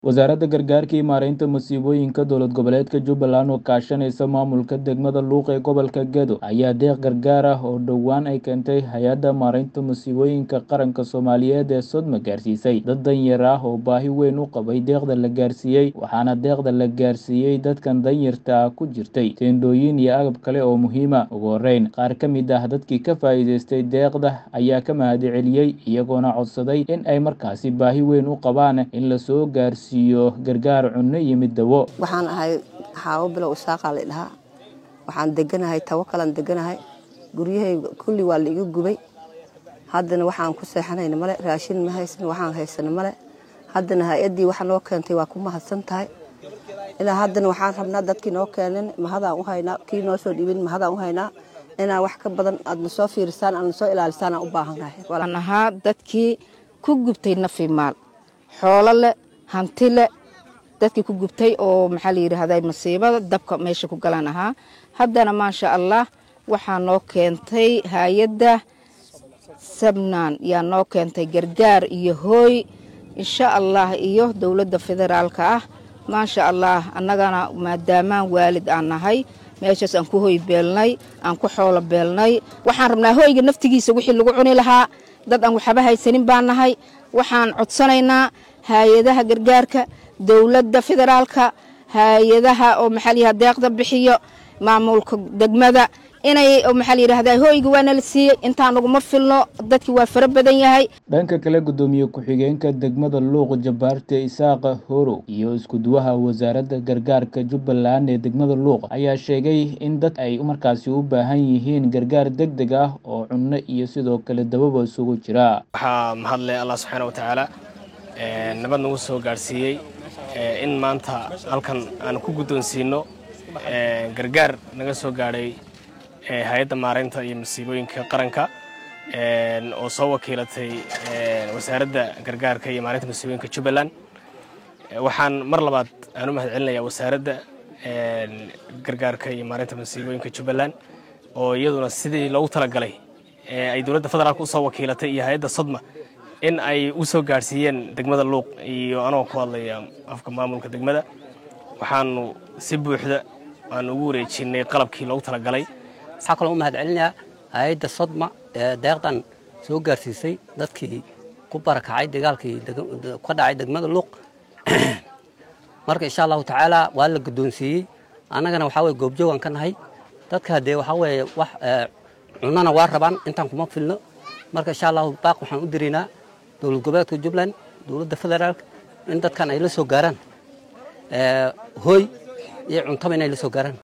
wasaaradda gargaarka iyo maareynta masiibooyinka dowlad goboleedka jubbaland oo kaashanaysa maamulka degmada luuq ee gobolka gedo ayaa deeq gargaar ah oo dhowaan ay keentay hay-adda maareynta masiibooyinka qaranka soomaaliyeed ee sodma gaarsiisay dad danyar ah oo baahi weyn u qabay deeqda la gaarsiiyey waxaana deeqda la gaarsiiyey dadkan danyarta ah ku jirtay teendhooyin iyo agab kale oo muhiima ugu horeyn qaar ka mid ah dadkii ka faa'iidaystay deeqda ayaa ka mahadceliyey iyagoona codsaday in ay markaasi baahi weyn u qabaan in lasoo gaarsiiyo gargaar cunno iyo mid dawo waxaan ahay xaawo bilow isaaqaa la dhahaa waxaan deganahay tawakalaan deganahay guryahayga kulli waa la iga gubay haddana waxaan ku seexanayna male raashin ma haysan waxaan haysana male haddana hay-addii waxa noo keentay waa ku mahadsan tahay ilaa haddana waxaan rabnaa dadkii noo keenin mahadaan u haynaa kii noo soo dhibin mahadaan u haynaa inaa wax ka badan aadna soo fiirisaan aadna soo ilaalisaan aan u baahannahay waan ahaa dadkii ku gubtay nafi maal xoolo leh hanti leh dadkii ku gubtay oo maxaa la yidhaahday masiibada dabka meesha ku galaan ahaa haddana maasha allah waxaa noo keentay hay-adda sabnaan yaa noo keentay gargaar iyo hooy insha allah iyo dowladda federaalka ah maasha allah annagana maadaamaan waalid aan nahay meeshaas aan ku hoy beelnay aan ku xoolo beelnay waxaan rabnaa hoyga naftigiisa wixii lagu cuni lahaa dad aan waxba haysanin baan nahay waxaan codsanaynaa hay-adaha gargaarka dowladda federaalka hay-adaha oo maxaa layidhahda deeqda bixiyo maamulka degmada inay maxaa la yidhahda hoyga waana la siiyey intaan naguma filno dadkii waa fara badan yahay dhanka kale guddoomiye ku-xigeenka degmada luuq jabaarte isaaqa horow iyo iskuduwaha wasaaradda gargaarka jubbaland ee degmada luuq ayaa sheegay in dad ay markaasi u baahan yihiin gargaar deg deg ah oo cunno iyo sidoo kale dababa isugu jira waxaa mahadle allah subxaana wa tacaala nabad nagu soo gaadhsiiyey in maanta halkan aan ku guddoonsiino gargaar naga soo gaadhay hay-adda maareynta iyo masiibooyinka qaranka oo soo wakiilatay wasaaradda gargaarka iyo maareynta masiibooyinka jubbaland waxaan mar labaad aan u mahad celinayaa wasaaradda gargaarka iyo maareynta masiibooyinka jubbaland oo iyaduna sidii loogu talagalay ay dowladda federaalka usoo wakiilatay iyo hay-adda sodma in ay u soo gaadhsiiyeen degmada luuq iyo anagoo ku hadlaya afka maamulka degmada waxaanu si buuxda aanu ugu wareejinay qalabkii loogu talagalay waxaa kaloo u mahad celinayaa hay-adda sodma ee deeqdan soo gaarsiisay dadkii ku barakacay dagaalkii ka dhacay degmada luuq marka insha allahu tacaala waa la guddoonsiiyey annagana waxaa weye goobjoogaan ka nahay dadka dee waxaa weeye wax cunana waa rabaan intaan kuma filno marka insha allahu baaq waxaan u diraynaa dowlad goboleedka jubbaland dowladda federaalka in dadkan ay la soo gaaraan hooy iyo cuntaba inay la soo gaaraan